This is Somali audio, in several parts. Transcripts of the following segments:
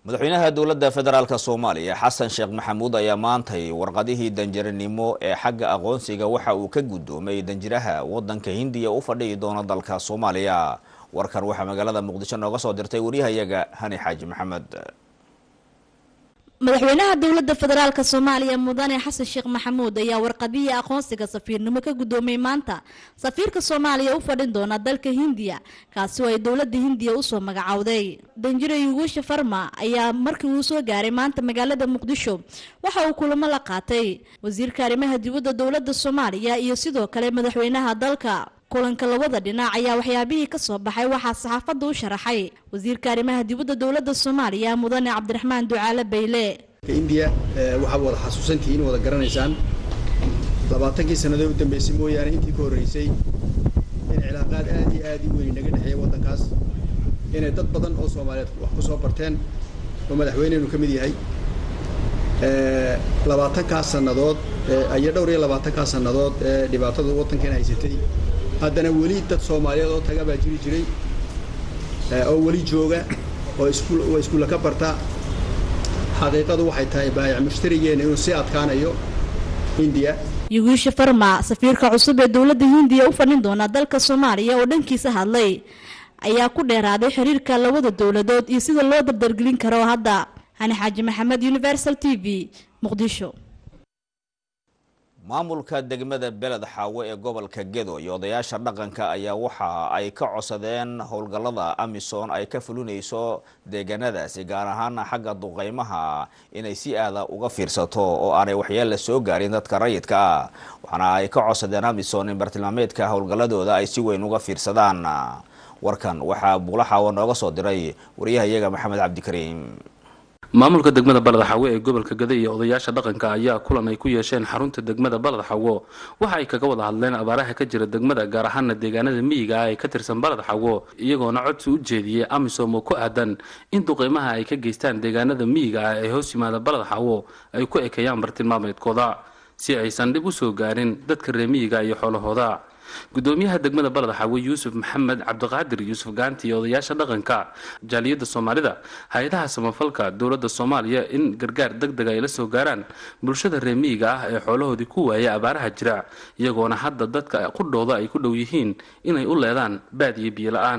madaxweynaha dowladda federaalk soomaaliya xasan sheekh maxamuud ayaa maantay warqadihii danjiranimo ee xagga aqoonsiga waxa uu ka guddoomay danjiraha waddanka hindiya u fadhiyi doona dalka soomaaliya warkan waxaa magaalada muqdisho nooga soo dirtay waryahayaga hani xaaji maxamed madaxweynaha dowladda federaalk soomaaliya mudane xasan sheekh maxamuud ayaa warqadihii aqoonsiga safiirnimo ka guddoomay maanta safiirka soomaaliya u fadhin doona dalka hindiya kaasi oo ay dowladda hindiya usoo magacowday danjire yuguusha farma ayaa markii uu soo gaaray maanta magaalada muqdisho waxa uu kulamo la qaatay wasiirka arrimaha dibadda dowladda soomaaliya iyo sidoo kale madaxweynaha dalka kulanka labada dhinac ayaa waxyaabihii ka soo baxay waxaa saxaafadda u sharaxay wasiirka arrimaha dibadda dowladda soomaaliya mudane cabdiraxmaan ducaale bayle indiya waxaad wada xasuusantihiin wada garanaysaan labaatankii sannadood u dambeysay mooyaane intii ka horreysay in cilaaqaad aad iyo aad i weyn naga dhexeeya waddankaas inay dad badan oo soomaaliyeed wax ku soo barteen oo madaxweyneynu ka mid yahay labaatankaas sannadood iyo dhowr iyo labaatankaas sannadood ee dhibaatada waddankan haysatay haddana weli dad soomaaliyeed oo taga baa jiri jiray oo weli jooga oo iskuul oo iskuulla ka barta xaqiiqadu waxay tahay baayac mushtarigeena inuu sii adkaanayo hindiya yuguusha farma safiirka cusub ee dowladda hindiya u fadhin doona dalka soomaaliya oo dhankiisa hadlay ayaa ku dheeraaday xiriirka labada dowladood iyo sida loo dardargelin karo hadda hani xaaji maxamed universal t v muqdisho maamulka degmada beled xaawo ee gobolka gedo iyo odayaasha dhaqanka ayaa waxa ay ka codsadeen howlgallada amisom ay ka fulinayso deegaanadaasi gaar ahaan xagga duqeymaha inay si aada uga fiirsato oo aanay waxyeella soo gaarin dadka rayidka ah waxaana ay ka codsadeen amisom in bartilmaameedka howlgalladooda ay si weyn uga fiirsadaan warkan waxaa buulaxaawo nooga soo diray wariyahayaga maxamed cabdikariim maamulka degmada balad xawo ee gobolka gada iyo odayaasha dhaqanka ayaa kulan ay ku yeesheen xarunta degmada balad xawo waxa ay kaga wada hadleen abaaraha ka jira degmada gaar ahaana deegaanada miyiga ah ee ka tirsan balad xawo iyagoona codsi u jeediyey amisom oo ku aadan in duqeymaha ay ka geystaan deegaanada miyiga ah ee hoos yimaada balad xawo ay ku ekeeyaan bartilmaameedkooda si aysan dhib u soo gaarin dadka reer miyiga iyo xoolahooda gudoomiyaha degmada balad xawe yuusuf maxamed cabdiqaadir yuusuf gaanti iyo odayaasha dhaqanka jaaliyadda soomaalida hay-adaha samafalka dowladda soomaaliya in gargaar deg deg ay la soo gaaraan bulshada reer miyiga ah ee xoolahoodii ku waaya abaaraha jira iyagoona hadda dadka qudhooda ay ku dhow yihiin inay u leedaan baad iyo biyo la-aan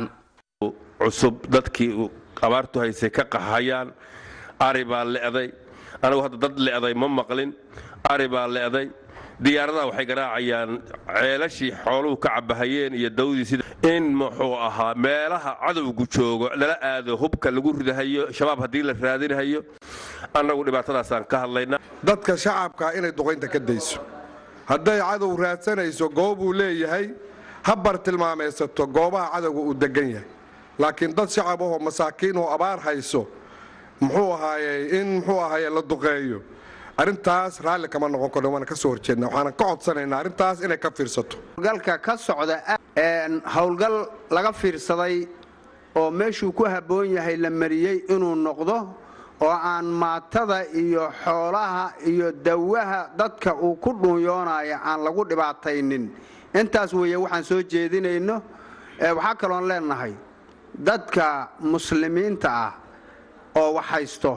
cusub dadkii abaartu haysay ka qaxayaan ari baa le'day anigu hadda dad le'day ma maqlin ari baa le'day diyaaradaha waxay garaacayaan ceelashii xooluhu ka cabahayeen iyo dawdii sida in muxuu ahaa meelaha cadowgu joogo lala aado hubka lagu ridahayo shabaab haddii la raadinahayo annagu dhibaatadaasaan ka hadlaynaa dadka shacabka inay duqaynta ka dayso hadday cadow raadsanayso goobuu leeyahay ha bartilmaamaysato goobaha cadowga uu degan yahay laakiin dad shacab ahoo masaakiin oo abaar hayso muxuu ahaaye in muxuu ahaaye la duqeeyo arrintaas raalli kama noqon karno waana ka soo horjeedna waxaana ka codsanaynaa arrintaas inay ka fiirsato howlgalka ka socda howlgal laga fiirsaday oo meeshuu ku habboon yahay la mariyey inuu noqdo oo aan maatada iyo xoolaha iyo dawaha dadka uu ku dhuunyoonayo aan lagu dhibaataynin intaas weeye waxaan soo jeedinayno waxaa kaloon leenahay dadka muslimiinta ah oo wax haysto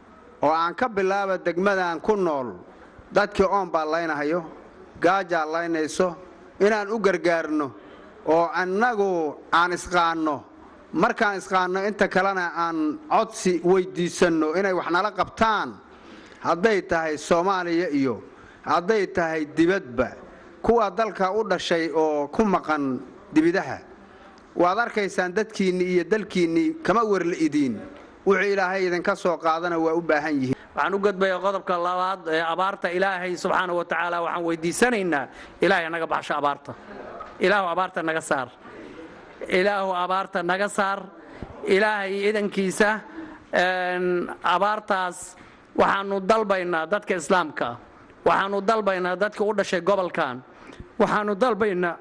oo aan ka bilaaba degmadan ku nool dadkii oon baa laynahayo gaajaa laynayso inaan u gargaarno oo annagu aan isqaanno markaan isqaanno inta kalena aan codsi weyddiisanno inay wax nala qabtaan hadday tahay soomaaliya iyo hadday tahay dibadba kuwa dalka u dhashay oo ku maqan dibidaha waad arkaysaan dadkiinnii iyo dalkiinnii kama werla'idiin wuxuu ilaahay idinka soo qaadana waa u baahan yihiin waxaan u gudbayaa qodobka labaad ee abaarta ilaahay subxaana wa tacaala waxaan weydiisanaynaa ilaahay naga baxsho abaarta ilaahu abaarta naga saar ilaahu abaarta naga saar ilaahay idankiisa abaartaas waxaanu dalbaynaa dadka islaamka waxaanu dalbaynaa dadka u dhashay gobolkan waxaanu dalbaynaa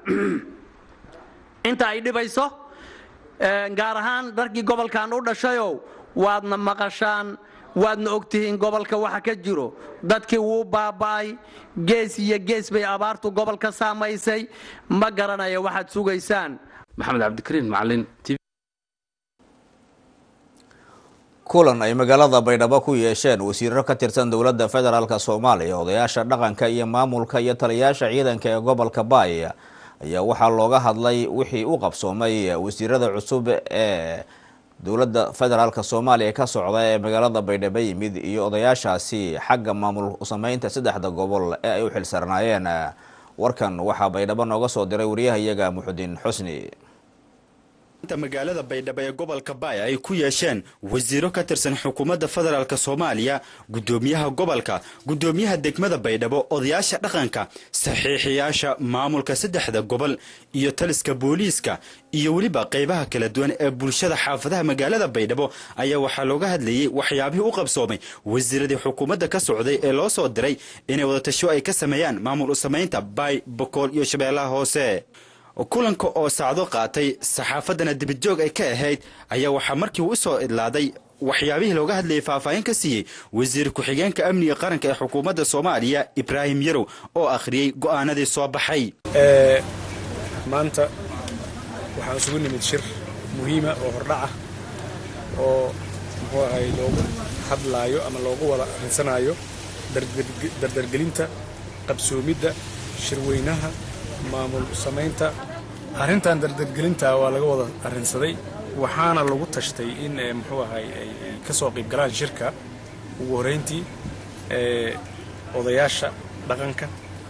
inta ay dhibayso gaar ahaan darkii gobolkan u dhashayow waadna maqashaan waadna ogtihiin gobolka waxa ka jiro dadkii wuu baaba'ay gees iyo gees bay abaartu gobolka saamaysay ma garanaya waxaad sugaysaan maxamed cabdikariin macalin kulan ay magaalada baydhabo ku yeesheen wasiiro ka tirsan dowladda federaalk soomaaliya odayaasha dhaqanka iyo maamulka iyo taliyayaasha ciidanka ee gobolka baay ayaa waxaa looga hadlay wixii u qabsoomay wasiirada cusub ee dowladda federaalk soomaaliya ka socda ee magaalada baydhabo yimid iyo odayaashaasi xagga maamul sameynta saddexda gobol ee ay u xilsarnaayeen warkan waxaa baydhabo nooga soo diray wariyahayaga muxudiin xusni magaalada baydhabo ee gobolka baay ay ku yeesheen wasiiro ka tirsan xukuumadda federaalk soomaaliya guddoomiyaha gobolka guddoomiyaha degmada baydhabo odayaasha dhaqanka saxiixiyaasha maamulka saddexda gobol iyo taliska booliiska iyo weliba qaybaha kala duwan ee bulshada xaafadaha magaalada baydhabo ayaa waxaa looga hadlayey waxyaabihii u qabsoomay wasiiradii xukuumadda ka socday ee loo soo diray inay wadatasho ay ka sameeyaan maamul u samaynta baay bokool iyo shabeellaha hoose kulanka oo saacdo qaatay saxaafaddana dibijoog ay ka ahayd ayaa waxaa markii u soo idlaaday waxyaabihii looga hadlayay faahfaahin ka siiyey wasiir ku-xigeenka amniga qaranka ee xukuumadda soomaaliya ibraahim yarow oo akhriyey go'aanadii soo baxay maanta waxaan isugu nimid shir muhiima oo hordhaca oo muxuu ahay loogu hadlaayo ama loogu wada arinsanaayo dardargelinta qabsoomidda shirweynaha maamul samaynta arrintan dardargelinta waa laga wada arrinsaday waxaana lagu tashtay in muxuu ahay ay ka soo qayb galaan shirka ugu horrayntii odayaasha dhaqanka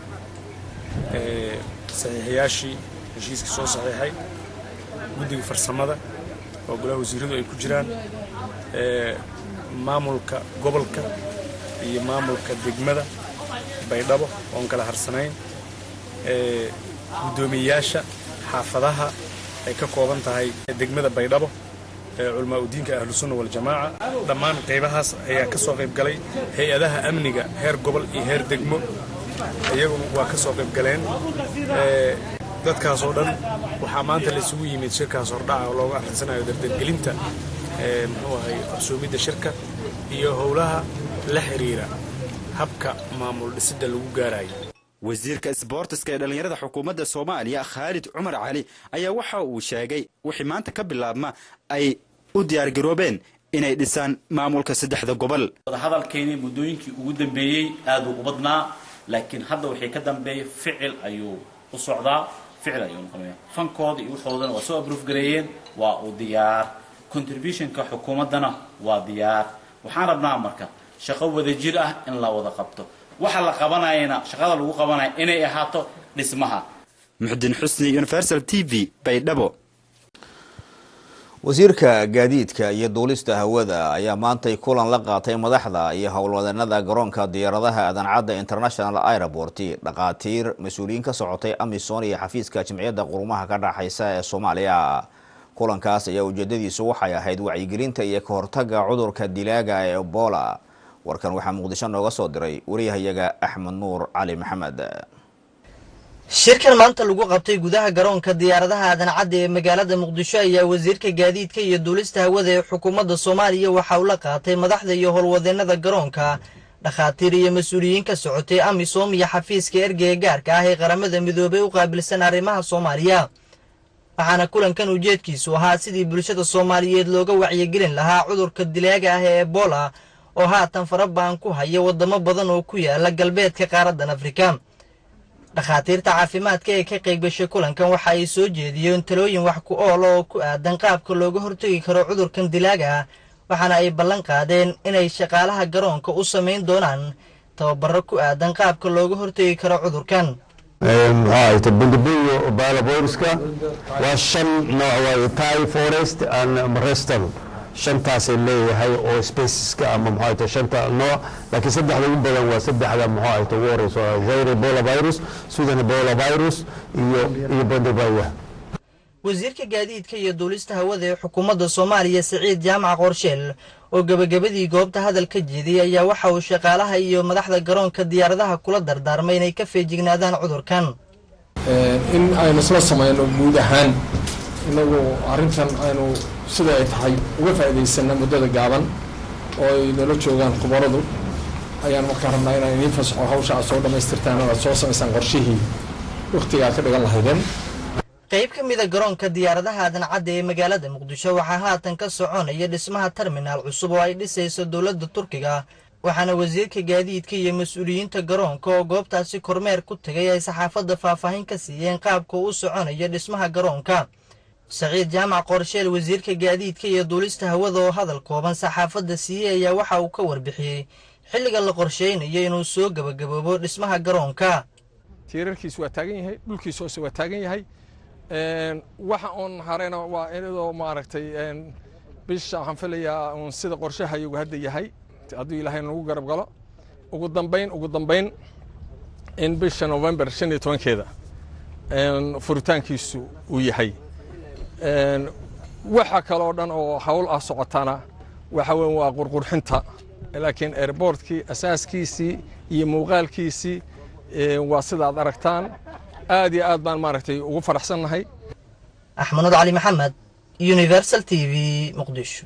saxiixiyaashii heshiiska soo saxiixay guddiga farsamada oo golaha wasiiradu ay ku jiraan maamulka gobolka iyo maamulka degmada baydhabo oon kala harsanayn guddoomiyeyaasha xaafadaha ay ka kooban tahay degmada baydhabo culamaa udiinka ahlusunna waljamaaca dhammaan qaybahaas ayaa ka soo qayb galay hay-adaha amniga heer gobol iyo heer degmo iyaguna waa ka soo qayb galeen dadkaas oo dhan waxaa maanta laysugu yimid shirkaas hordhaca oo looga arrinsanayo dardargelinta muxuu ahay qabsoomidda shirka iyo howlaha la xiriira habka maamul dhisidda lagu gaarayo wasiirka isboortiska ee dhallinyarada xukuumadda soomaaliya khaalid cumar cali ayaa waxa uu sheegay wixii maanta ka bilaabma ay u diyaargaroobeen inay dhisaan maamulka saddexda gobol hadalkeeni muddooyinkii ugu dambeeyey aad uu u badnaa laakiin hadda wixii ka dambeeyay ficil ayuu u socdaa ficil ayuu noqonaya fankooda iyo waxoodana waa soo abruuf gareeyeen waa u diyaar contributionka xukuumaddana waa diyaar waxaan rabnaa marka shaqo wadajir ah in la wada qabto waxa la qabanayana shaqada lagu qabanaya inay ahaato dhismaha muxudiin xusni universal t v baydhabo wasiirka gaadiidka iyo duulista hawada ayaa maantay kulan la qaatay madaxda iyo howlwadanada garoonka diyaaradaha adancadda international airport dhaqaatiir mas-uuliyiin ka socotay amisom iyo xafiiska jimciyadda qurumaha ka dhaxaysa ee soomaaliya kulankaas ayaa ujeedadiisu waxay ahayd wacyigelinta iyo ka hortaga cudurka dilaaga ee ebola warkan waxaa muqdisho nooga soo diray wariyahayaga axmed nuur cali maxamed shirkan maanta lagu qabtay gudaha garoonka diyaaradaha adancadda ee magaalada muqdisho ayaa wasiirka gaadiidka iyo duulista hawada ee xukuumadda soomaaliya waxa uu la qaatay madaxda iyo howlwadeennada garoonka dhakhaatiir iyo mas-uuliyiin ka socotay amisom iyo xafiiska ergeyga gaarka ah ee qaramada midoobay u qaabilsan arrimaha soomaaliya waxaana kulankan ujeedkiisu ahaa sidii bulshada soomaaliyeed looga wacyigelin lahaa cudurka dilaaga ah ee ebola oo haatan farabaan ku haya waddamo badan oo ku yaala galbeedka qaaraddan afrika dhakhaatiirta caafimaadka ee ka qaybgashay kulankan waxa ay soo jeediyeen talooyin wax ku ool oo ku aadan qaabka looga hortegi karo cudurkan dilaaga ah waxaana ay ballan qaadeen inay shaqaalaha garoonka u samayn doonaan tababaro ku aadan qaabka looga hortegi karo cudurkan muxuu ahayta bundabuyo balaboyruska waa shan nooc waaye tai forest and marestal shantaasay leeyahay oo spaceska ama muxuu ahayta shanta nooc laakiin saddexda ugu badan waa saddexda muxuu ahayta ugu horeyso zaire ebola virus sudan ebola virus iyo iyo bundabuyo wasiirka gaadiidka iyo duulista hawada ee xukuumadda soomaaliya siciid jaamac qorsheel oo gebagabadii goobta hadal ka jeediyey ayaa waxa uu shaqaalaha iyo madaxda garoonka diyaaradaha kula dardaarmay inay ka feejignaadaan cudurkan in aynu isla samayno guud ahaan inagu arrintan aynu sida ay tahay uga faa'iidaysana muddada gaaban oo ay nala joogaan khubaradu ayaan markaa rabnaa inaan idiin fasaxo hawsha aad soo dhammaystirtaan oo aad soo samaysaan qorshihii wakhtiga aad ka dhigan lahaydeen qayb ka mida garoonka diyaaradaha aadan cadde ee magaalada muqdisho waxaa haatan ka soconaya dhismaha terminaal cusub oo ay dhisayso dowladda turkiga waxaana wasiirka gaadiidka iyo mas-uuliyiinta garoonka oo goobtaasi kormeer ku tegay ay saxaafadda faahfaahin ka siiyeen qaabka u soconayo dhismaha garoonka saciid jaamac qorsheel wasiirka gaadiidka iyo duulista hawada oo hadal kooban saxaafadda siiyey ayaa waxa uu ka warbixiyey xilliga la qorsheynayo inuu soo gebagaboobo dhismaha garoonka tiirarkiisu waa taagan yahay dhulkiisu hoose waa taagan yahay waxa uun harena waa iyadoo maaragtay bisha waxaan filayaa uun sida qorshahayagu hadda yahay hadduu ilaahay nagu garab galo ugu dambayn ugu dambayn in bisha november shan iyo tobankeeda furitaankiisu uu yahay waxa kaloo dhan oo hawl ah socotana waxa weyn waa qurqurxinta laakiin airbortkii asaaskiisii iyo muuqaalkiisii waa sidaad aragtaan aad iyo aad baan maaragtay ugu faraxsannahay axmanud cali maxamed universal t v muqdisho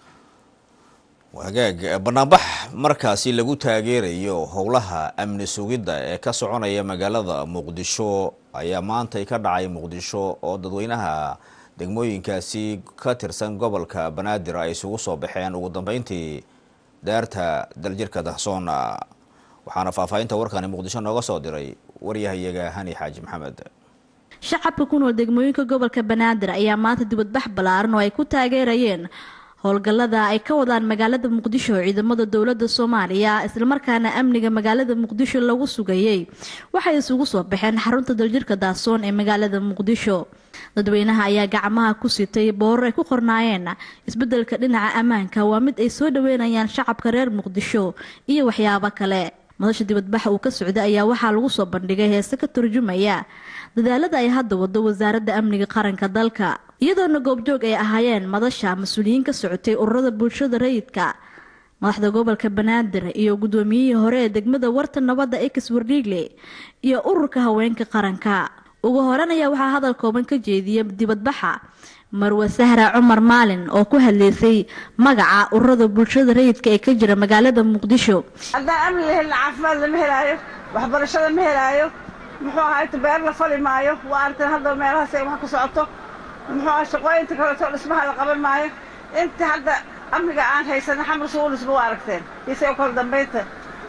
wagaag banaanbax markaasi lagu taageerayo howlaha amni sugidda ee ka soconaya magaalada muqdisho ayaa maantay ka dhacay muqdisho oo dadweynaha degmooyinkaasi ka tirsan gobolka banaadir ay isugu soo baxeen ugu dambeyntii daarta daljirka dahsoon waxaana faahfaahinta warkani muqdisho nooga soo diray waryahayaga hani xaaji maxamed shacabka ku nool degmooyinka gobolka banaadir ayaa maanta dibadbax ballaaran oo ay ku taageerayeen howlgallada ay ka wadaan magaalada muqdisho ciidamada dowladda soomaaliya islamarkaana amniga magaalada muqdisho lagu sugayey waxay isugu soo baxeen xarunta daljirka daasoon ee magaalada muqdisho dadweynaha ayaa gacmaha ku sitay boorar ay ku qornaayeen isbeddelka dhinaca ammaanka waa mid ay soo dhaweynayaan shacabka reer muqdisho iyo waxyaabo kale madasha dibadbaxa uu ka socday ayaa waxaa lagu soo bandhigay heese ka turjumaya dadaalada ay hadda wado wasaaradda amniga qaranka dalka iyadoona goobjoog ay ahaayeen madasha mas-uuliyiin ka socotay ururada bulshada rayidka madaxda gobolka banaadir iyo guddoomiyihii hore ee degmada warta nabadda ex wardhiigle iyo ururka haweenka qaranka ugu horan ayaa waxaa hadal kooban ka jeediyay dibadbaxa marwe sahra cumar maalin oo ku hadleysay magaca ururada bulshada rayidka ee ka jira magaalada muqdisho haddaan amni la helin caafimaad lama helaayo waxbarashada ma helaayo muxuu ahaa inta beer la fali maayo waa aragteen hadda meelahaas ay wax ka socoto muxuu ahaa shaqooyinta kaleeto dhismaha la qaban maayo inta hadda amniga aan haysana xamar suu dhisma waa aragteen isagoo kala dambaynta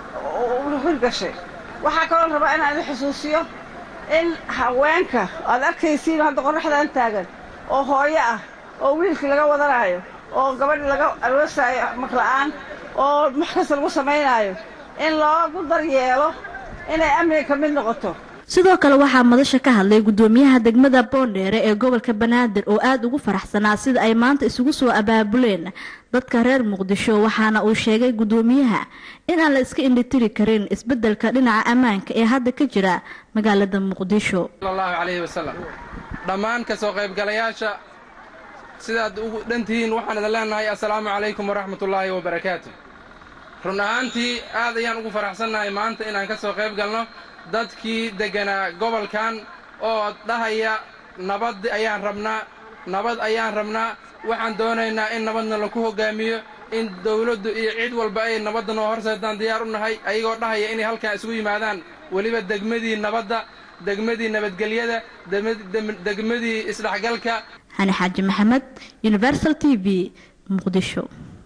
hirgashay waxaa kaloo rabaa inaan idin xusuusiyo in haweenka aad arkaysiin hadda qoraxdaan taagan oo hooyo ah oo wiilkii laga wadanaayo oo gabadhi laga aroosaayo makla'aan oo wax kasta lagu samaynaayo in loogu daryeelo inay amniga ka mid noqoto sidoo kale waxaa madasha ka hadlay guddoomiyaha degmada boondheere ee gobolka banaadir oo aada ugu faraxsanaa sida ay maanta isugu soo abaabuleen dadka reer muqdisho waxaana uu sheegay guddoomiyaha inaan la iska indhitiri karin isbeddelka dhinaca ammaanka ee hadda ka jira magaalada muqdisho sallallahu calayhi wasalam dhammaan ka soo qaybgalayaasha sidaad ugu dhantihiin waxaan idin leenahay assalaamu calaykum waraxmatullaahi wabarakaatu run ahaantii aad ayaan ugu faraxsannahay maanta inaan ka soo qayb galno dadkii degganaa gobolkan oo dhahaya nabad ayaan rabnaa nabad ayaan rabnaa waxaan doonaynaa in nabadna laku hoggaamiyo in dawladdu iyo cid walba ay nabadda noo horseedaan diyaar u nahay ayagoo dhahaya inay halkan isugu yimaadaan weliba degmadii nabadda degmadii nabadgelyada degmadii isdhexgalka hani xaaji maxamed universal t v muqdisho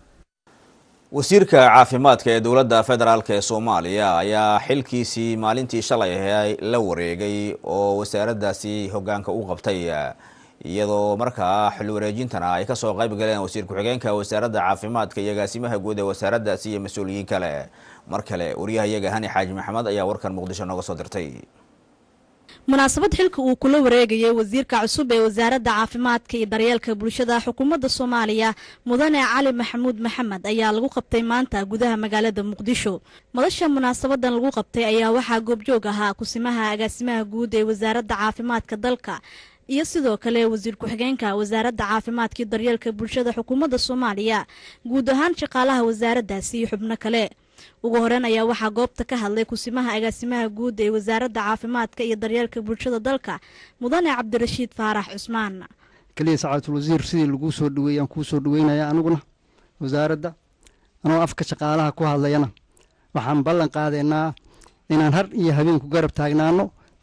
wasiirka caafimaadka ee dowladda federaalk ee soomaaliya ayaa xilkiisii maalintii shalay ahay la wareegay oo wasaaraddaasi hogaanka u qabtay iyadoo markaa xil wareejintana ay kasoo qayb galeen wasiir ku-xigeenka wasaaradda caafimaadka iyo agaasimaha guud ee wasaaraddaasi iyo mas-uuliyiin kale mar kale waryahayaga hani xaaji maxamed ayaa warkan muqdisho nooga soo dirtay munaasabad xilka uu kula wareegayay wasiirka cusub ee wasaaradda caafimaadka iyo daryeelka bulshada xukuumadda soomaaliya mudane cali maxamuud maxamed ayaa lagu qabtay maanta gudaha magaalada muqdisho madasha munaasabadan lagu qabtay ayaa waxaa goobjoog ahaa kusimaha agaasimaha guud ee wasaaradda caafimaadka dalka iyo sidoo kale wasiir ku-xigeenka wasaaradda caafimaadka iyo daryeelka bulshada xukuumadda soomaaliya guud ahaan shaqaalaha wasaaraddaasi iyo xubno kale ugu horeyn ayaa waxaa goobta ka hadlay kusimaha agaasimaha guud ee wasaaradda caafimaadka iyo daryeelka bulshada dalka mudane cabdirashiid faarax cusmaan keliya sacaatul wasiir sidii laguu soo dhaweeyey aan kuu soo dhaweynaya aniguna wasaaradda anoo afka shaqaalaha ku hadlayana waxaan ballan qaadaynaa inaan har iyo habeen ku garab taagnaano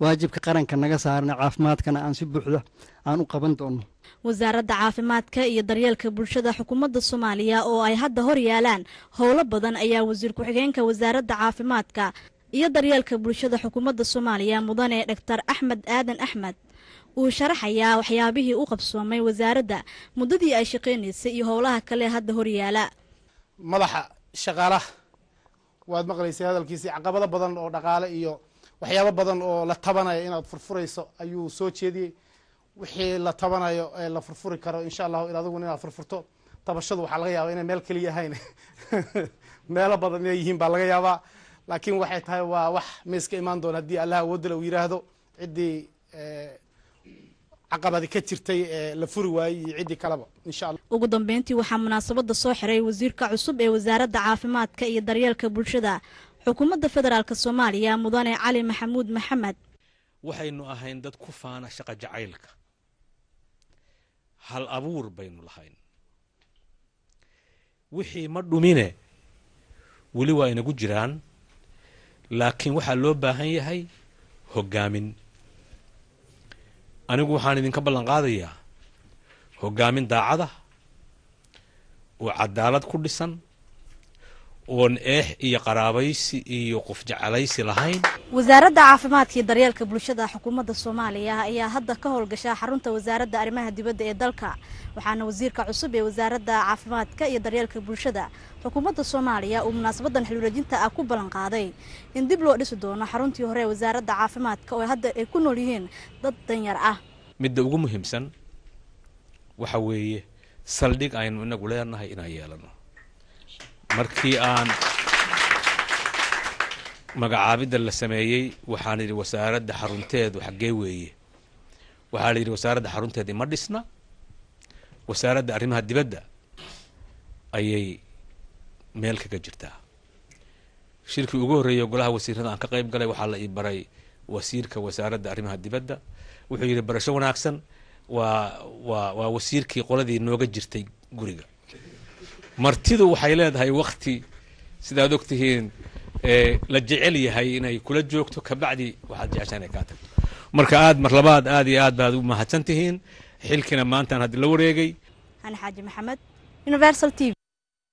waajibka qaranka naga saarna caafimaadkana aan si buuxda aan u qaban doono wasaaradda caafimaadka iyo daryeelka bulshada xukuumadda soomaaliya oo ay hadda hor yaalaan howlo badan ayaa wasiir ku-xigeenka wasaaradda caafimaadka iyo daryeelka bulshada xukuumadda soomaaliya mudane dhaktar axmed aadan axmed uu sharaxayaa waxyaabihii u qabsoomay wasaaradda muddadii ay shaqaynaysay iyo howlaha kale hadda hor yaala madaxa shaqaalaha waad maqlaysay hadalkiisii caqabado badan oo dhaqaale iyo waxyaabo badan oo la tabanaya inaad furfurayso ayuu soo jeediyey wixii la tabanayo ee la furfuri karo insha allahu in adiguna inaad furfurto tabashadu waxaa laga yaabaa inay meel keliya ahayn meelo badan inay yihiin baa laga yaabaa laakiin waxay tahay waa wax miiska imaan doona haddii allah awoodale uu yiraahdo ciddii caqabadi ka jirtay ee la furi waayey iyo ciddii kaleba insha allah ugu dambeyntii waxaa munaasabadda soo xiray wasiirka cusub ee wasaaradda caafimaadka iyo daryeelka bulshada xukuumadda federaalk soomaaliya mudane cali maxamuud maxamed waxaynu ahayn dad ku faana shaqa jacaylka hal abuur baynu lahayn wixii ma dhumine weli waa inagu jiraan laakiin waxaa loo baahan yahay hoggaamin anigu waxaan idinka ballan qaadayaa hoggaamin daacada oo cadaalad ku dhisan oon eex iyo qaraabaysi iyo qof jecelaysi lahayn wasaaradda caafimaadka iyo daryeelka bulshada xukuumadda soomaaliya ayaa hadda ka howlgasha xarunta wasaaradda arrimaha dibadda ee dalka waxaana wasiirka cusub ee wasaaradda caafimaadka iyo daryeelka bulshada xukuumadda soomaaliya uu munaasabadan xilwareejinta ah ku ballan qaaday in dib loo dhisi doono xaruntii hore ee wasaaradda caafimaadka oo hadda ay ku nool yihiin dad danyar ah midda ugu muhiimsan waxa weeye saldhig aynu inagu leenahay inaan yeelano markii aan magacaabidda la sameeyey waxaan yidhi wasaaradda xarunteedu xaggee weeye waxaa la yidhi wasaaradda xarunteeda ima dhisna wasaaradda arrimaha dibadda ayay meel kaga jirtaa shirkii ugu horreeyay golaha wasiirada aan ka qayb galay waxaa la ii baray wasiirka wasaaradda arrimaha dibadda wuxuu yidhi barasho wanaagsan waa waa waa wasiirkii qoladii nooga jirtay guriga martidu waxay leedahay wakti sidaad og tihiin la jecel yahay inay kula joogto kabacdi waxaad jeceshaa inay kaa tagto marka aad mar labaad aad iyo aad baad u mahadsan tihiin xilkina maantaan haddi la wareegay hani xaaji maxamed universal t v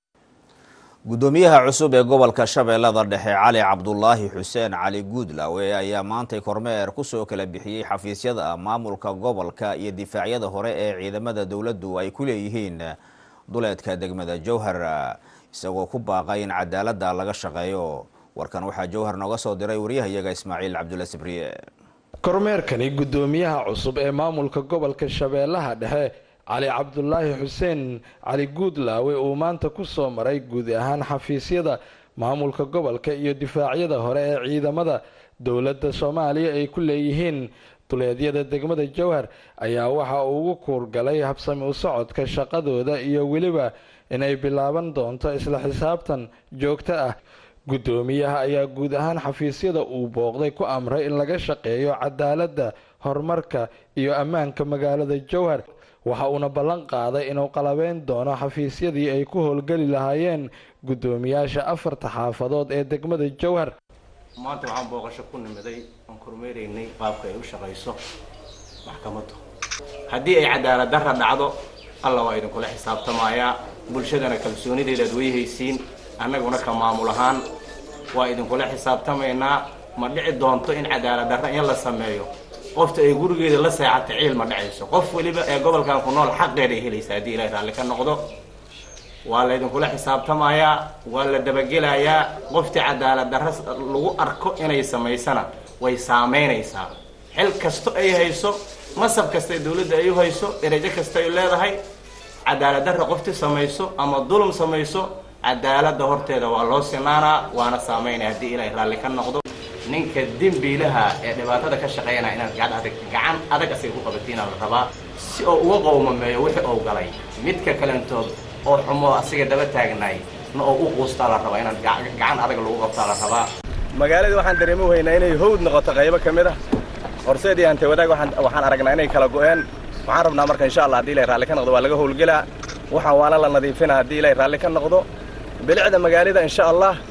gudoomiyaha cusub ee gobolka shabeellada dhexe cali cabdulaahi xuseen cali guudlaawe ayaa maantay kormeer kusoo kala bixiyey xafiisyada maamulka gobolka iyo difaacyada hore ee ciidamada dowladdu ay ku leeyihiin duleedka degmada jowhar isagoo ku baaqay in cadaaladda laga shaqeeyo warkan waxaa jowhar nooga soo diray waryahayaga ismaaciil cabdulla sibriye kormeerkani gudoomiyaha cusub ee maamulka gobolka shabeellaha dhexe cali cabdulaahi xuseen cali guudlaawe uu maanta ku soo maray guud ahaan xafiisyada maamulka gobolka iyo difaacyada hore ee ciidamada dowladda soomaaliya ay ku leeyihiin duleedyada degmada jowhar ayaa waxa uu ugu kuurgalay habsami u socodka shaqadooda iyo weliba inay bilaaban doonto isla xisaabtan joogto ah guddoomiyaha ayaa guud ahaan xafiisyada uu booqday ku amray in laga shaqeeyo cadaaladda horumarka iyo ammaanka magaalada jowhar waxa uuna ballan qaaday inuu qalabeyn doono xafiisyadii ay ku howlgeli lahaayeen guddoomiyaasha afarta xaafadood ee degmada jowhar maanta waxaan booqasho ku nimiday aan kormeeraynay qaabka ay u shaqayso maxkamaddu haddii ay cadaalad darra dhacdo alla waa idinkula xisaabtamayaa bulshadana kalsoonideedaad weyhaysiin annaguna ka maamul ahaan waa idinkula xisaabtamaynaa ma dhici doonto in cadaalad darra in la sameeyo qofta ay gurigeeda la seexata ciil ma dhacayso qof weliba ee gobolkan ku nool xaqeeda ay helaysa haddii ilahay raalli ka noqdo waa laydinkula xisaabtamayaa waa la dabagelayaa qoftii cadaalad darra lagu arko inay samaysana way saamaynaysaa xil kasto ay hayso masab kasta ee dowladda ay u hayso derajo kasta ay leedahay cadaalad darra qoftii samayso ama dulum samayso cadaaladda horteeda waa loo sinaanaa waana saamaynaya haddii ilaahay raalli ka noqdo ninka dembiilaha ee dhibaatada ka shaqeynaya inaad gacan adag gacan adag asay ku qabatiina la rabaa si oo uga qowmameeyo wixii uu galay midka kalentood oo xumo asiga daba taagnaay na oo u quustaa la rabaa inaad gacan adag lagu qabtaa la rabaa magaaladii waxaan dareemi weynaa inay hawd noqoto qaybo ka mid ah horseedii ante wadaag waxaan waxaan aragnaa inay kala go'een waxaan rabnaa marka insha allah haddii ilahay raalli ka noqdo waa laga howlgelaa waxaan waana la nadiifinaa haddii ilahay raalli ka noqdo bilicda magaalada insha allah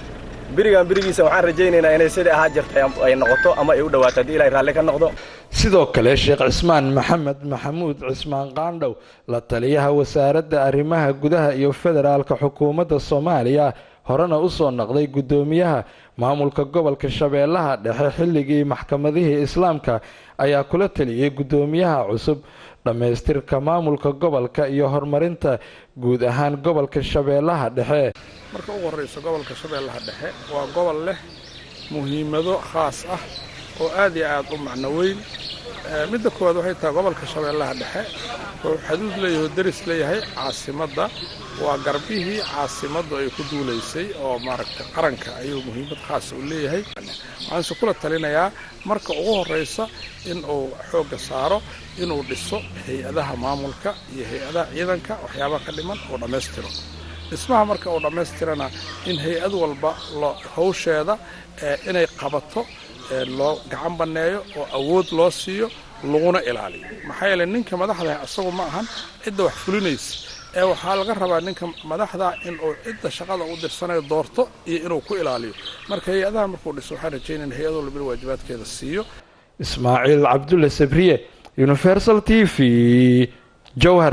birigan birigiisa waxaan rajaynaynaa inay sidai ahaa jirtay ay noqoto ama ay u dhawaato haddii ilaahay raalli ka noqdo sidoo kale sheekh cismaan maxamed maxamuud cismaan qaandhow la taliyaha wasaaradda arrimaha gudaha iyo federaalka xukuumadda soomaaliya horena u soo noqday guddoomiyaha maamulka gobolka shabeellaha dhexe xilligii maxkamadihii islaamka ayaa kula taliyey guddoomiyaha cusub dhammaystirka maamulka gobolka iyo horumarinta guud ahaan gobolka shabeellaha dhexe marka ugu horreysa gobolka shabeellaha dhexe waa gobol leh muhiimado khaas ah oo aad iyo aad u macno weyn midda koowaad waxay tahay gobolka shabeellaha dhexe wuxuu xaduud leeyahay oo deris leeyahay caasimadda waa garbihii caasimaddu ay ku duulaysay oo maaragtay qaranka ayuu muhiimad khaasa u leeyahay waxaanse kula talinayaa marka ugu horreysa in uu xoogga saaro inuu dhiso hay-adaha maamulka iyo hay-adaha ciidanka waxyaabaha ka dhiman uu dhammaystiro dhismaha marka uu dhammaystirana in hay-ad walba lo hawsheeda inay qabato loo gacan banneeyo oo awood loo siiyo laguna ilaaliyo maxaa yeeley ninka madaxdaah isagu ma ahan cidda wax fulinaysa ee waxaa laga rabaa ninka madaxda inuu cidda shaqada u dirsanayo doorto iyo inuu ku ilaaliyo marka hay-adaha markuu dhiso waxaan rajaynayna hay-ad walba in waajibaadkeeda siiyo ismaaciil cabdulle sabriye universal t v jowhar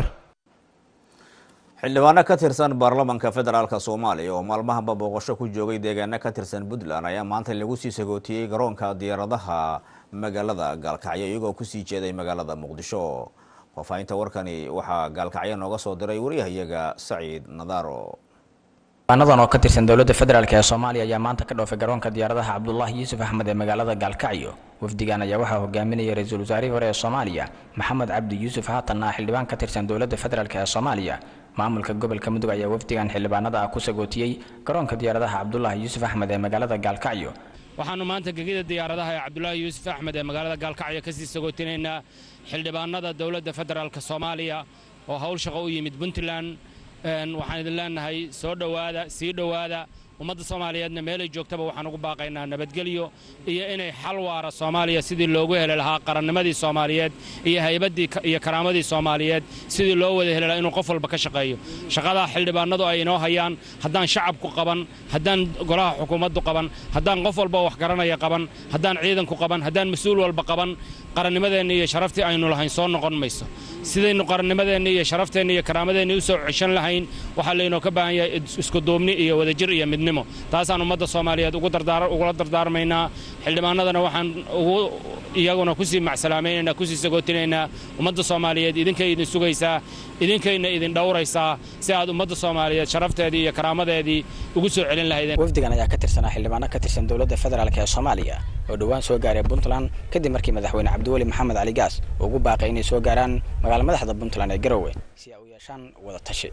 xildhibaano ka tirsan baarlamanka federaalk soomaaliya oo maalmahanba booqasho ku joogay deegaano ka tirsan puntland ayaa maanta lagu sii sagootiyey garoonka diyaaradaha magaalada gaalkacyo iyagoo kusii jeeday magaalada muqdisho faahfaahinta warkani waxaa gaalkacyo nooga soo diray waryahayaga saciid nadaaro xildhibaanadan oo ka tirsan dowladda federaalk ee soomaaliya ayaa maanta ka dhoofay garoonka diyaaradaha cabdulaahi yuusuf axmed ee magaalada gaalkacyo wafdigan ayaa waxaa hogaaminayay ra-iisul wasaarihii hore ee soomaaliya maxamed cabdi yuusuf haatanna xildhibaan ka tirsan dowladda federaalk ee soomaaliya maamulka gobolka mudug ayaa wafdigan xildhibaanada ah ku sagootiyey garoonka diyaaradaha cabdulaahi yuusuf axmed ee magaalada gaalkacyo waxaannu maanta gegida diyaaradaha ee cabdulaahi yuusuf axmed ee magaalada gaalkacyo kasii sagootinaynaa xildhibaanada dowladda federaalk soomaaliya oo howl shaqo u yimid puntland waxaan idin leenahay soo dhowaada sii dhowaada ummadda soomaaliyeedna meelay joogtaba waxaan ugu baaqaynaa nabadgelyo iyo inay xal waara soomaaliya sidii loogu heli lahaa qarannimadii soomaaliyeed iyo haybaddii iyo karaamadii soomaaliyeed sidii loo wada heli lahaa inuu qof walba ka shaqeeyo shaqadaa xildhibaanadu ay inoo hayaan haddaan shacabku qaban haddaan golaha xukuumaddu qaban haddaan qof walba wax garanaya qaban haddaan ciidanku qaban haddaan mas-uul walba qaban qarannimadeenna iyo sharaftii aynu lahayn soo noqon mayso sidaynu qarannimadeenna iyo sharafteenna iyo karaamadeenna u soo ceshan lahayn waxaa laynoo ka baahan yahay iskuduubni iyo wadajir iyo midnimo taasaan ummadda soomaaliyeed ugula dardaarmaynaa xildhibaanadana waxaan ugu iyaguna kusii macsalaamaynaynaa kusii sagootinaynaa ummadda soomaaliyeed idinkay idin sugaysaa idinkayna idin dhowraysaa si aad ummadda soomaaliyeed sharafteedii iyo karaamadeedii ugu soo celin lahaydeen wafdigan ayaa ka tirsanaa xildhibaano ka tirsan dowladda federaalk ee soomaaliya oo dhowaan soo gaaray puntland kadib markii madaxweyne cabdiweli maxamed cali gaas ugu baaqay inay soo gaaraan magaala madaxda puntland ee garowe si ay u yeeshaan wada tashi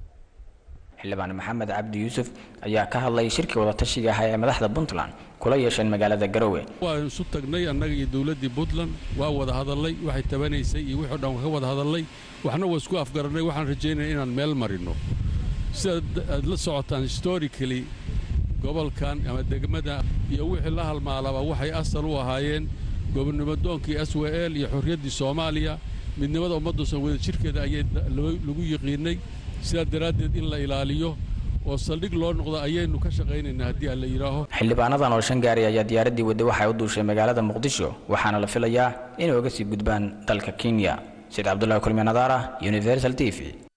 xildhibaan maxamed cabdi yuusuf ayaa ka hadlay shirkii wadatashiga ahaa ee madaxda puntland kula yeesheen magaalada garowe waan isu tagnay annaga iyo dowladdii puntland waa wada hadallay waxay tabanaysay iyo wixii o dhan ka wada hadallay waxna waa isku afgarannay waxaan rajaynaya inaan meel marino sidaad aad la socotaan historically gobolkan ama degmada iyo wixii la halmaalaba waxay asal u ahaayeen gobonnimadoonkii s w l iyo xorriyaddii soomaaliya midnimada ummadda wada jirkeeda ayay lagu yiqiinay sidaa daraaddeed in la ilaaliyo oo saldhig loo noqdo ayaynu ka shaqaynaynaa haddii aan la yidhaaho xildhibaanadan oo shan gaari ayaa diyaaraddii wadda waxay u duushay magaalada muqdisho waxaana la filayaa inay uga sii gudbaan dalka kenya said cabdullahi kulmi nadaara universal t v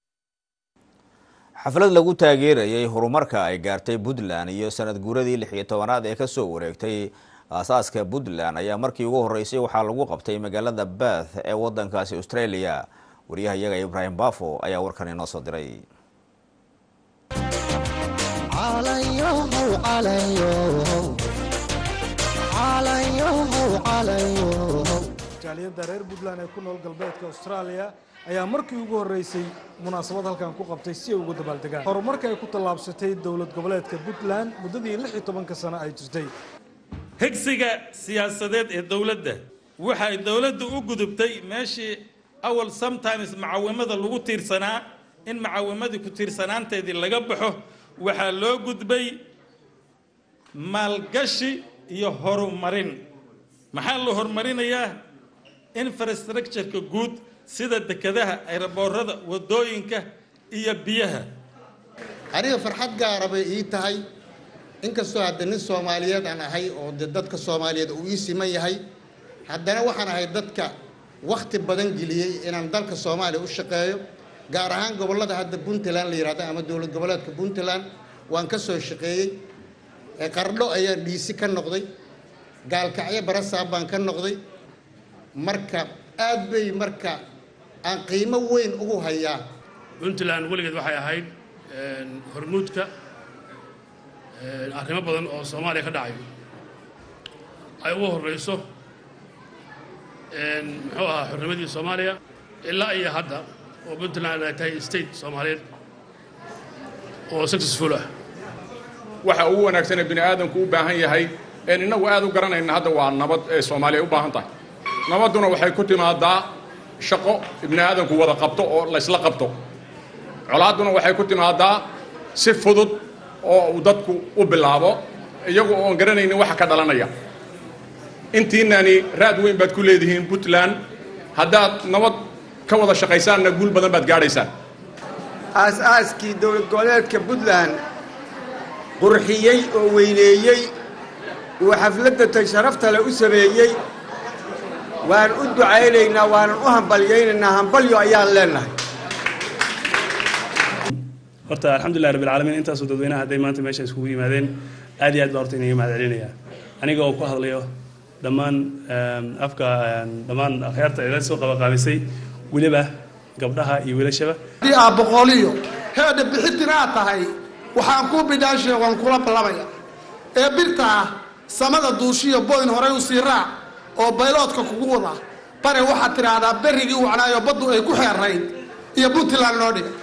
xaflad lagu taageerayay horumarka ay gaartay puntland iyo sanad guuradii lix iyo tobanaad ee kasoo wareegtay aasaaska puntland ayaa markii ugu horeysay waxaa lagu qabtay magaalada bath ee wadankaasi australia waryaha iyaga ibraahim bafo ayaa warkan inoo soo diray jaaliyadda reer puntland ee ku nool galbeedka austraaliya ayaa markii ugu horreysay munaasabad halkan ku qabtay si ay ugu dabaaldegaan horumarka ay ku tallaabsatay dowlad goboleedka puntland muddadii lix iyo tobanka sano ay jirtay higsiga siyaasadeed ee dowladda waxay dowladdu u gudubtay meeshii awal sometimes macawimada lagu tiirsanaa in macawimadii ku tiirsanaanteedii laga baxo waxaa loo gudbay maalgashi iyo horumarin maxaa la horumarinayaa infrastructureka guud sida dekedaha ayraboorada waddooyinka iyo biyaha aniga farxad gaara bay ii tahay inkastoo hadda nin soomaaliyeed aan ahay oo de dadka soomaaliyeed uu ii siman yahay haddana waxaan ahay dadka wakhti badan geliyey inaan dalka soomaaliya u shaqeeyo gaar ahaan gobollada hadda puntland la yidhahdo ama dowlad goboleedka puntland waan ka soo shaqeeyey qardho ayaan dhiisi ka noqday gaalkacyo barasaab baan ka noqday marka aad bay marka aan qiimo weyn ugu hayaa puntland weligeed waxay ahayd hormuudka arrimo badan oo soomaaliya ka dhacay ay ugu horreyso muxuu ahaa xornimadii soomaaliya ilaa iyo hadda oo puntland ay tahay state soomaaliyeed oo successful ah waxa ugu wanaagsan ee bini aadamku u baahan yahay een innagu aad u garanayna hadda waa nabad ee soomaaliya u baahan tahay nabadduna waxay ku timaadaa shaqo ibni aadamku wada qabto oo laysla qabto colaadduna waxay ku timaadaa si fudud oo uu dadku u bilaabo iyagu oon garanaynin waxa ka dhalanaya intiinani raad weyn baad ku leedihiin puntland haddaad nabad ka wada shaqaysaanna guul badan baad gaadhaysaan aas-aaskii dowlad goboleedka puntland qurxiyey oo weyneeyey uu xafladda tay sharafta le u sameeyey waan u ducaynaynaa waanan u hambalyaynaynaa hambalyo ayaan leennahay horta alxamdulilah rabbilcaalamiin intaasoo dadweynaha hadday maanta meesha iskugu yimaadeen aad iyo aad baa horta inaga mahad celinaya aniga oo ku hadlayo dhammaan afka dhammaan akhyaarta ila soo qabaqaabisay weliba gabdhaha iyo wiilashaba haddii aad boqoliyo heedha bixitina aad tahay waxaan kuu bidhaashiya waan kula ballamaya ee birta ah samada duushiyo boyn horay u sii raac oo bayloodka kugu wada bare waxaad tidhaahdaa berrigii wacnaayo baddu ay ku xeerayd iyo puntland noo dhiga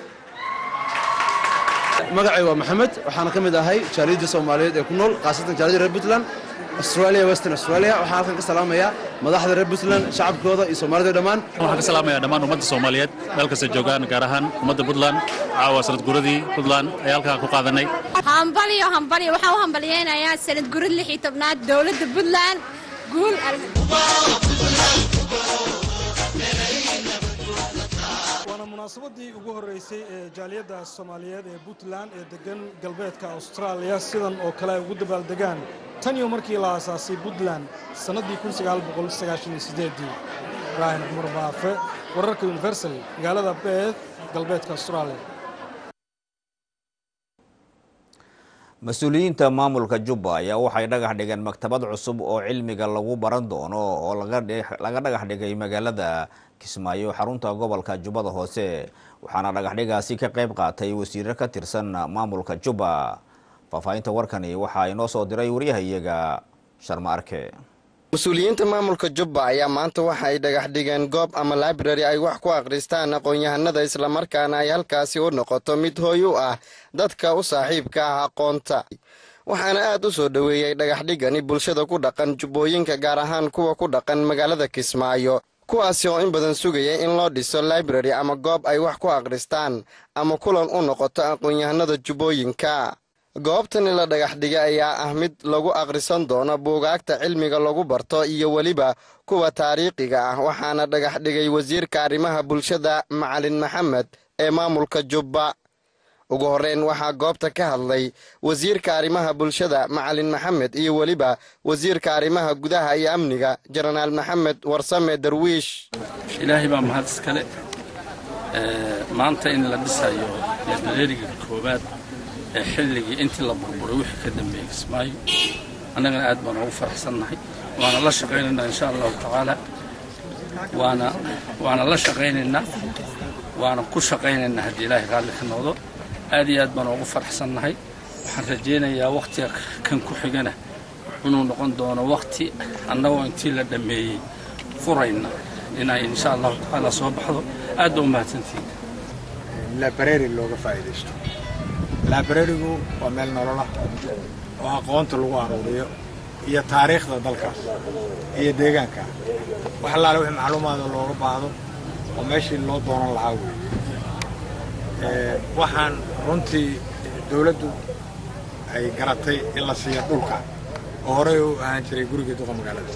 magacay waa maxamed waxaana ka mid ahay jaaliyadda soomaaliyeed ee ku nool khaasatan jaaliyadda reer puntland australia western australia waxaan halkan ka salaamayaa madaxda reer puntland shacabkooda iyo soomaalida dhammaan waxaan ka salaamayaa dhammaan ummadda soomaaliyeed meel kasta joogaan gaar ahaan ummadda puntland caawa sanad guradii puntland ayaa halkaa ku qaadanay hambalyo hambalyo waxaan u hambalyaynayaa sanad gurad lix iyo tobnaad dowladda puntland guul waana munaasabadii ugu horreysay ee jaaliyadda soomaaliyeed ee puntland ee degan galbeedka austraaliya sidan oo kale ay ugu dabaaldegaan tan iyo markii la aasaasay puntland sannaddii ibraahim cumar baafe wararka universal magaalada beeth galbeedka austraaliya mas-uuliyiinta maamulka jubba ayaa waxay dhagax dhigeen maktabad cusub oo cilmiga lagu baran doono oo laga dhagax dhigay magaalada kismaayo xarunta gobolka jubbada hoose waxaana dhagaxdhigaasi ka qayb qaatay wasiiro ka tirsan maamulka jubba faahfaahinta warkani waxaa inoo soo diray waryahayaga sharma arke mas-uuliyiinta maamulka jubba ayaa maanta waxa ay dhagax dhigeen goob ama library ay wax ku akhristaan aqoon-yahanada islamarkaana ay halkaasi u noqoto mid hooy u ah dadka u saaxiibka ah aqoonta waxaana aad u soo dhoweeyey dhagaxdhigani bulshada ku dhaqan jubbooyinka gaar ahaan kuwa ku dhaqan magaalada kismaayo kuwaasi oo in badan sugaya in loo dhiso library ama goob ay wax ku akhristaan ama kulan u noqoto aqoon-yahanada jubbooyinka goobtani la dhagax dhigay ayaa ah mid lagu akhrisan doono buugaagta cilmiga lagu barto iyo weliba kuwa taariikhiga ah waxaana dhagax dhigay wasiirka arrimaha bulshada macalin maxamed ee maamulka jubba ugu horreyn waxaa goobta ka hadlay wasiirka arrimaha bulshada macalin maxamed iyo weliba wasiirka arrimaha gudaha iyo amniga jenaraal maxamed warsame darwiish ilaahay baa mahad iskale maanta in la dhisayo librariga koowaad ee xilligii intii la burburay wixii ka dambeeyey kismaayo annagana aad baan ugu faraxsannahay waana la shaqaynaynaa insha allahu tacaala waana waana la shaqaynaynaa waana ku shaqaynaynaa haddii ilaahay raalli ka noqdo aad iyo aad baan ugu faraxsannahay waxaan rajaynayaa wakhtiga kan ku xigana inuu noqon doono wakhti annagoo intii la dhammeeyey furayna inay insha allahu tacaala soo baxdo aad baa u mahadsantihiin library looga faa'iidaysto librarigu waa meel nololah oo aqoonta lagu aruuriyo iyo taariikhda dalkaas iyo deegaanka wax allaale wixii macluumaada looga baahdo oo meeshii loo doonan lahaa weeye waxaan runtii dowladdu ay garatay in la siiyo dhulka oo horey u ahaan jiray gurigii duqa magaalada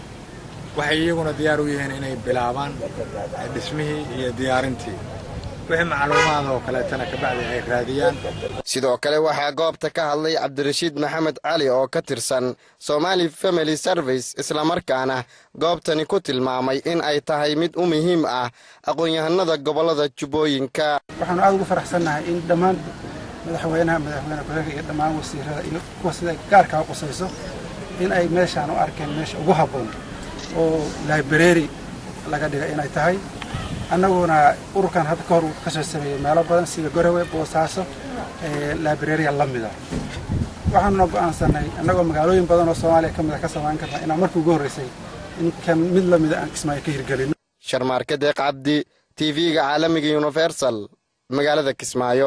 waxay iyaguna diyaar u yihiin inay bilaabaan dhismihii iyo diyaarintii wixii macluumaad oo kaleetana kabacdi ay raadiyaan sidoo kale waxaa goobta ka hadlay cabdirashiid maxamed cali oo ka tirsan somali family service islamarkaana goobtani ku tilmaamay in ay tahay mid u muhiim ah aqoon-yahanada gobollada jubbooyinka waxaanu aad ugu faraxsannahay in dhammaan madaxweynaha madaxweyne ku-xigeenka iyo dhammaan wasiirada iyo kuwa sida gaarkaa qusayso in ay meeshaan u arkeen meesha ugu habboon oo library laga dhigay inay tahay annaguna ururkan hadda ka hor uu ka soo sameeyey meelo badan sida gorowe boosaaso librarya la mida waxaanuna go'aansanay annagoo magaalooyin badan oo soomaaliya ka mida ka samayn karna inaan markii ugu horreysay in kan mid la mida aan kismaayo ka hirgelino sharmaarke deeq cabdi t v-ga caalamiga universal magaalada kismaayo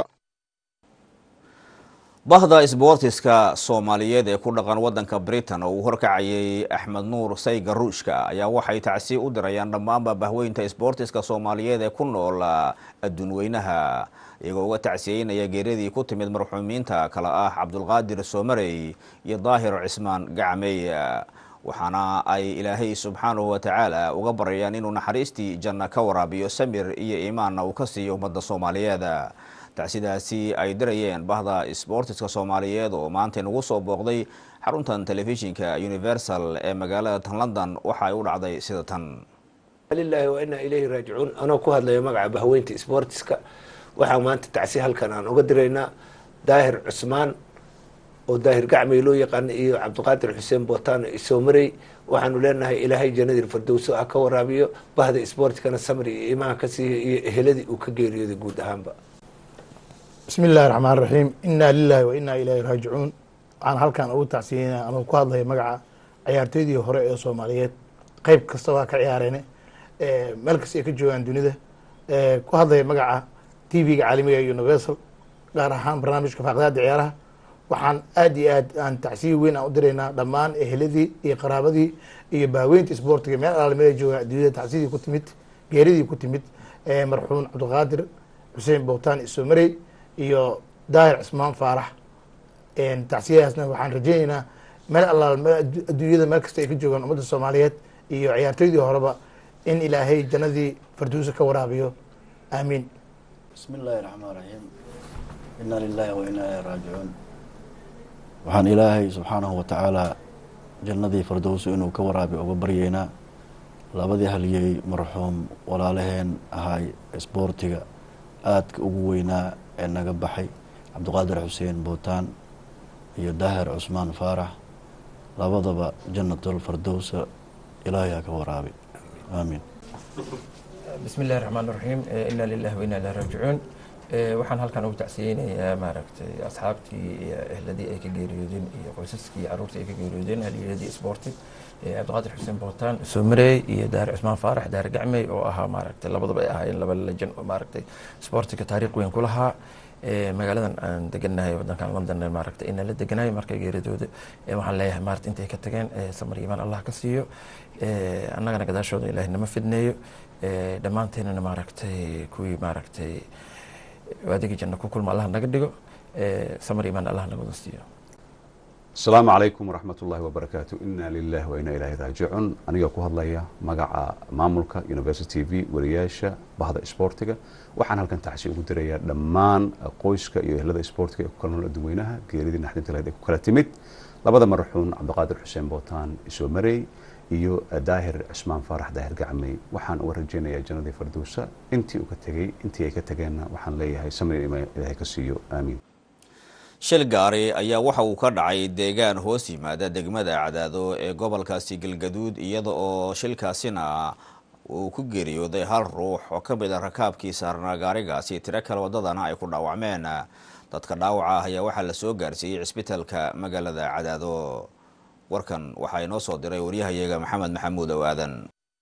bahda isboortiska soomaaliyeed ee ku dhaqan waddanka britain oo uu horkacayay axmed nuur sayga ruushka ayaa waxay tacsiye u dirayaan dhammaanba bahweynta isboortiska soomaaliyeed ee ku nool adduunweynaha iyagoo uga tacsiyeynaya geeradii ku timid marxuumiinta kale ah cabdulqaadir soomarey iyo daahir cismaan gacmey waxaana ay ilaahay subxaanahu watacaala uga baryayaan inuu naxariistii janno ka waraabiyo samir iyo iimaanna uu ka siiyo ummadda soomaaliyeed tacsidaasi ay dirayeen bahda isboortiska soomaaliyeed oo maanta nagu soo booqday xaruntan telefishinka universal ee magaalada tan london waxa ay u dhacday sida tan lilahi wa inaa ilayhi raajicuun anoo ku hadlaya magaca bahweynta isboortiska waxaa maanta tacsi halkan aan uga diraynaa daahir cusmaan oo daahir gacmay loo yaqaana iyo cabdiqaadir xuseen bootaan isoomarey waxaanu leenahay ilaahay jannadii fardowso ah ka waraabiyo bahda isboortikana samri iyo iimaha ka siiya iyo eheladii uu ka geeriyooday guud ahaanba bismi illahi raxmaan raxiim inaa lilahi wa inaa ilaahi raajicuun waxaan halkan ugu tacsiyeynaa anuu ku hadlaya magaca ciyaartooydii hore ee soomaaliyeed qeyb kasta waa ka ciyaareen meel kasta ay ka joogaan dunida ku hadlaya magaca t v-ga caalamiga ee universal gaar ahaan barnaamijka faaqdaada ciyaaraha waxaan aad iyo aad aan tacsiye weyn aan u diraynaa dhammaan eheladii iyo qaraabadii iyo baaweynta isboortiga meel alaalmada joogaan adduunyada tacsiyadii ku timid geeridii ku timid marxuum cabdiqaadir xuseen bowtaan isomarey iyo daahir cismaan faarax tacsiyadaasna waxaan rajeyneynaa meel allaal adduunyada meel kasta ay ka joogaan ummadda soomaaliyeed iyo ciyaartooydii horeba in ilaahay jannadii farduusa ka waraabiyo aamiin bismi illaahi raxmaan raxiim inaa lilaahi wa inaa ilaahi raajicuun waxaan ilaahay subxaanahu wa tacaala jannadii fardowso inuu ka waraabiyo uga baryeynaa labadii halyey marxuum walaalaheen ahay isboortiga aadka ugu weynaa ee naga baxay cabdiqaadir xuseen bootaan iyo daahir cusmaan faarax labadaba jannatul fardowsa ilaahay ha ka waraabi aamiin bismi illahi raxmaan raxiim inaa lilahi wa inaa ilahi raajicuun waxaan halkan ugu tacsiyeynayaa maaragtay asxaabtii iyo ehladii ay ka geeriyoodeen iyo qoysaskii iyo caruurtii ay ka geeriyoodeen halyeeladii isboorti cabdiqaadir xuseen bootaan somarey iyo daahir cusmaan faarax daahir gacmey oo ahaa maaragtay labadaba ay ahaayeen laba lejan oo maaragtay isboortiga taariikh weyn ku lahaa magaaladan aan deganahay wadankan london maaragtay inaan la deganahay markay geeridooda waxaan leeyahay maarata intay ka tageen samar iimaan allah ka siiyo annagana gadaashooda ilaahay nama fidneeyo dhammaanteenana maaragtay kuwii maaragtay adigii janno ku kulma allah naga dhigo samar iimaan allah naga wada siiyo asalaamu calaykum waraxmat ullahi wabarakaatu ina lilah wa inaa ilaahi raajicuun aniga ku hadlaya magaca maamulka university t v wariyaasha bahda isboortiga waxaan halkan tacsi ugu dirayaa dhammaan qoyska iyo ehlada isboortiga ee ku kala nool adduweynaha geeridii naxdinta lahayd ee ku kala timid labada maraxuun cabdiqaadir xuseen bootaan isoomarey iyo daahir cismaan faarax daahir gacmey waxaan uga rajeynayaa jannadii fardowsa intii uka tegey intii ay ka tageenna waxaan leeyahay samir ilaahay ka siiyo aamiin shil gaari ayaa waxa uu ka dhacay deegaan hoos yimaada degmada cadaado ee gobolkaasi galgaduud iyada oo shilkaasina uu ku geeriyooday hal ruux oo ka mid a rakaabkii saarnaa gaarigaasi tiro kale wadadana ay ku dhaawacmeen dadka dhaawaca ah ayaa waxaa la soo gaarsiiyey cisbitaalka magaalada cadaado warkan waxaa inoo soo diray waryahayaga maxamed maxamuud ow aadan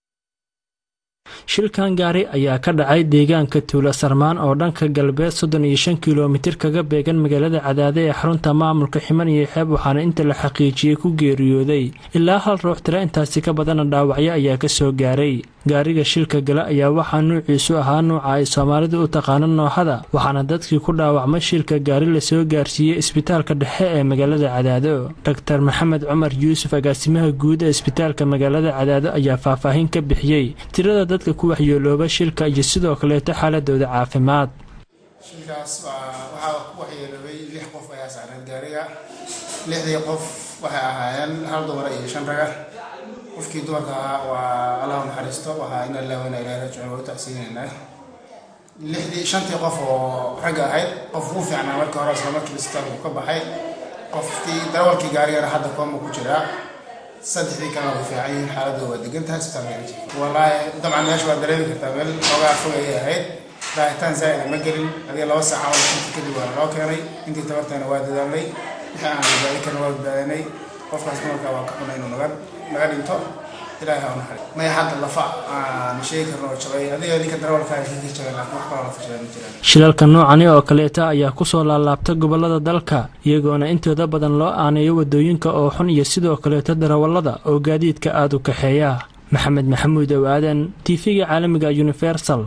shilkan gaari ayaa ka dhacay deegaanka tuula sarmaan oo dhanka galbeed soddon iyo shan kilomitir kaga beegan magaalada cadaade ee xarunta maamulka ximan iyo xeeb waxaana inta la xaqiijiyey ku geeriyooday ilaa hal ruux tira intaasi ka badana dhaawacyo ayaa ka soo gaaray gaariga shilka gala ayaa waxaa nuuciisu ahaa nuuca ay soomaalidu u taqaano noohada waxaana dadkii ku dhaawacmay shilka gaari lasoo gaarsiiyey isbitaalka dhexe ee magaalada cadaado doctor maxamed cumar yuusuf agaasimaha guud ee isbitaalka magaalada cadaado ayaa faahfaahin ka bixiyey tirada dadka ku waxyeelooba shilka iyo sidoo kaleeto xaaladooda caafimaad shilkaas waxaa ku waxyeeloobay lix qof ayaa saaran gaariga lixdii qof waxay ahaayeen hal dumar iyo shan raga qofkii dumarka ahaa waa allah naxariisto waxaa ina ilaahi ina ilaahi rajicuun waa u tacsiinaynaa lixdii shantii qof oo ragga ahayd qof ugu fiicnaa markii hore isla markii isbitaalku ka baxay qofkii darawalkii gaarigana hadda kooma ku jiraa saddexdii kalena way fiican yihiin xaaladooda waa degan tahay isbitaalka wallaahi dabcan meesha waa dareemi kartaa meel xoogaa fog ayay ahayd raacitaan zaa'ida ma gelin adiga laba saaca wala shanti kadib waana loo keenay intii tabartayna waa dadaalnay wixii aan badbaadin karna waa badbaadinay qofkaas dumarka waa ka xunay inuu naga naga dhinto ilaahay ha u naxariis maya hadda lafa aan sheegi karno oo jabay adiga ninka darawalka ay ka jabay laakiin wax kaloo lafa jabay ma jiraan shilalka noocani oo kaleeta ayaa kusoo laalaabta gobolada dalka iyagoona intooda badan loo aaneeyo wadooyinka oo xun iyo sidoo kaleeto darawallada oo gaadiidka aada u kaxeeya maxamed maxamuud ow aadan tv-ga caalamiga universal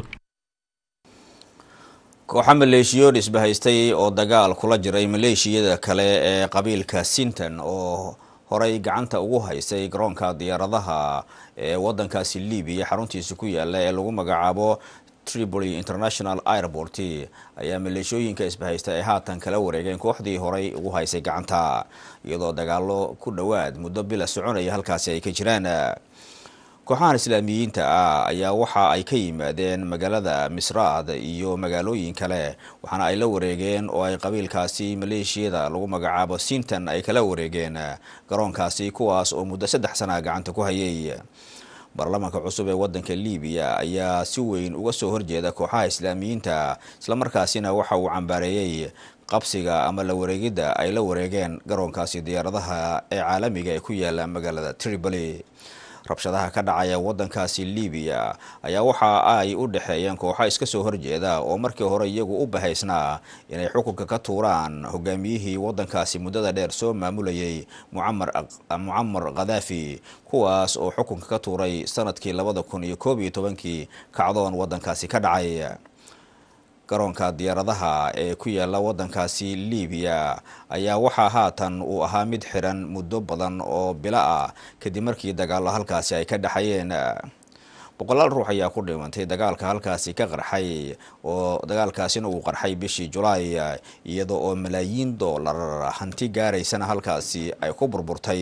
kooxa maleeshiyood isbahaystay oo dagaal kula jiray maleeshiyada kale ee qabiilka sinton oo horey gacanta ugu haysay garoonka diyaaradaha ee wadankaasi libiya xaruntiisa ku yaala ee lagu magacaabo tripoli international airport ayaa maleeshooyinka isbahaysta ay haatan kala wareegeen kooxdii horey ugu haysay gacanta iyadoo dagaalo ku dhowaad muddo bila soconaya halkaasi ay ka jiraan kooxahan islaamiyiinta ah ayaa waxa ay ka yimaadeen magaalada misraad iyo magaalooyin kale waxaana ay la wareegeen oo ay qabiilkaasi maleeshiyada lagu magacaabo sinton ay kala wareegeen garoonkaasi kuwaas oo muddo saddex sana gacanta ku hayay baarlamaanka cusub ee wadanka libiya ayaa si weyn uga soo horjeeda kooxaha islaamiyiinta islamarkaasina waxa uu cambaareeyey qabsiga ama la wareegidda ay la wareegeen garoonkaasi diyaaradaha ee caalamiga ee ku yaala magaalada tripoli rabshadaha ka dhacaya wadankaasi libiya ayaa waxa ay u dhexeeyeen kooxo iska soo horjeeda oo markii hore iyagu u bahaysnaa inay xukunka ka tuuraan hogaamiyihii wadankaasi muddada dheer soo maamulayay mucamar khadaafi kuwaas oo xukunka ka tuuray sanadkii labada kun iyo koob iyo tobankii kacdoon wadankaasi ka dhacay garoonka diyaaradaha ee ku yaala wadankaasi libiya ayaa waxaa haatan uu ahaa mid xiran muddo badan oo bilo ah kadib markii dagaalo halkaasi ay ka dhexayeen boqolaal ruux ayaa ku dhimantay dagaalka halkaasi ka qarxay oo dagaalkaasina uu qarxay bishii julaay iyada oo malaayiin doolar hanti gaaraysana halkaasi ay ku burburtay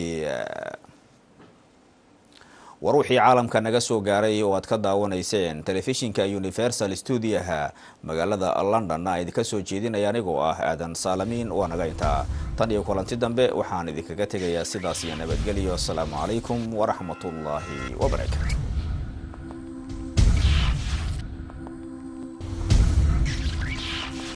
war wixii caalamka naga soo gaaray oo aad ka daawanayseen telefishinka universal stuudiyaha magaalada london a idinka soo jeedinaya anigoo ah aadan saalamiin waa naga intaa tan iyo kulanti dambe waxaan idinkaga tegayaa sidaas iyo nabadgelyo asalaamu calaykum waraxmatullaahi wabarakaatu